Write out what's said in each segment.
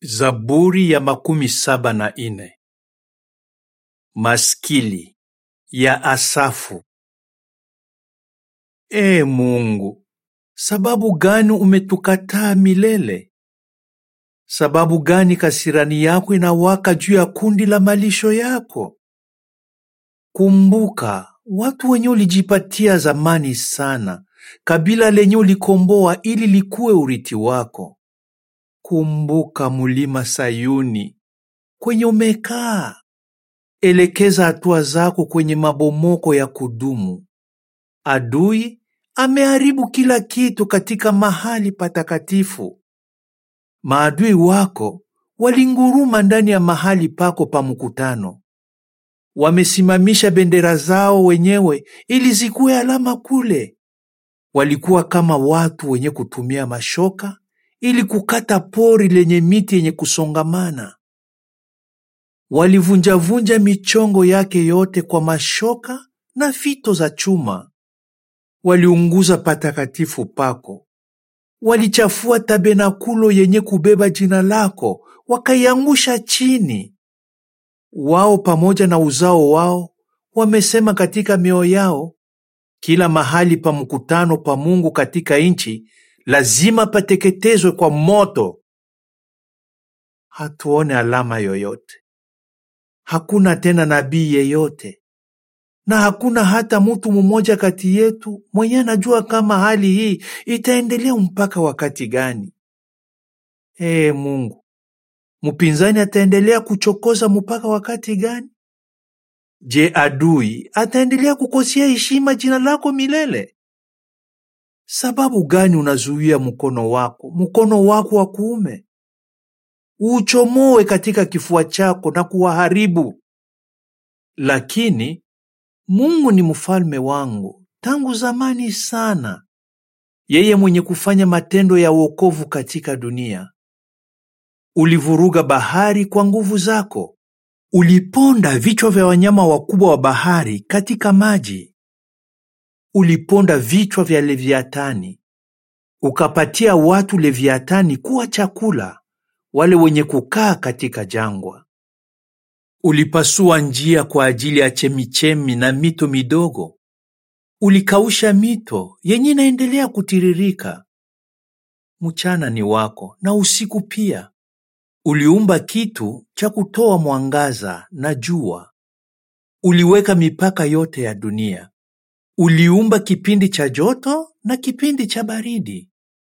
Zaburi ya makumi saba na ine. Maskili ya Asafu. Ee Mungu, sababu gani umetukataa milele? Sababu gani kasirani yako inawaka juu ya kundi la malisho yako? Kumbuka watu wenye ulijipatia zamani sana, kabila lenye ulikomboa ili likuwe urithi wako. Kumbuka mulima Sayuni kwenye umekaa, elekeza hatua zako kwenye mabomoko ya kudumu. Adui ameharibu kila kitu katika mahali patakatifu. Maadui wako walinguruma ndani ya mahali pako pa mkutano. Wamesimamisha bendera zao wenyewe ili zikuwe alama kule. Walikuwa kama watu wenye kutumia mashoka ili kukata pori lenye miti yenye kusongamana. Walivunjavunja michongo yake yote kwa mashoka na fito za chuma. Waliunguza patakatifu pako. Walichafua tabernakulo yenye kubeba jina lako, wakaiangusha chini. Wao pamoja na uzao wao wamesema katika mioyo yao, kila mahali pa mkutano pa Mungu katika nchi lazima pateketezwe kwa moto. Hatuone alama yoyote, hakuna tena nabii yeyote, na hakuna hata mtu mmoja kati yetu mwenye anajua kama hali hii itaendelea mpaka wakati gani. Ee Mungu, mpinzani ataendelea kuchokoza mpaka wakati gani? Je, adui ataendelea kukosea heshima jina lako milele? Sababu gani unazuia mkono wako, mkono wako wa kuume? Uuchomoe katika kifua chako na kuwaharibu. Lakini Mungu ni mfalme wangu tangu zamani sana, yeye mwenye kufanya matendo ya wokovu katika dunia. Ulivuruga bahari kwa nguvu zako, uliponda vichwa vya wanyama wakubwa wa bahari katika maji. Uliponda vichwa vya Leviatani, ukapatia watu Leviatani kuwa chakula, wale wenye kukaa katika jangwa. Ulipasua njia kwa ajili ya chemichemi na mito midogo, ulikausha mito yenye inaendelea kutiririka. Mchana ni wako na usiku pia. Uliumba kitu cha kutoa mwangaza na jua. Uliweka mipaka yote ya dunia. Uliumba kipindi cha joto na kipindi cha baridi.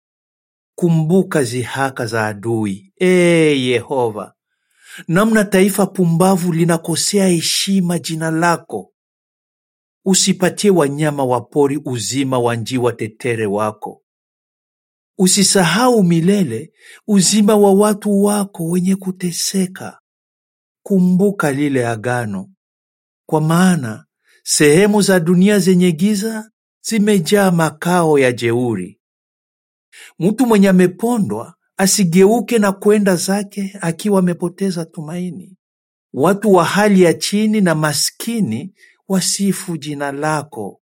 Kumbuka zihaka za adui, ee Yehova, namna taifa pumbavu linakosea heshima jina lako. Usipatie wanyama wa pori uzima wa njiwa tetere wako. Usisahau milele uzima wa watu wako wenye kuteseka. Kumbuka lile agano, kwa maana sehemu za dunia zenye giza zimejaa makao ya jeuri. Mtu mwenye amepondwa asigeuke na kwenda zake akiwa amepoteza tumaini. Watu wa hali ya chini na maskini wasifu jina lako.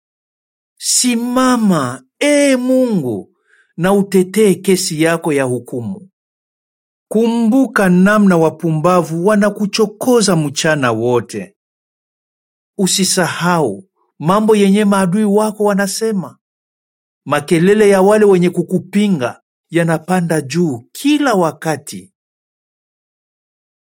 Simama, ee Mungu, na utetee kesi yako ya hukumu. Kumbuka namna wapumbavu wanakuchokoza mchana wote. Usisahau mambo yenye maadui wako wanasema. Makelele ya wale wenye kukupinga yanapanda juu kila wakati.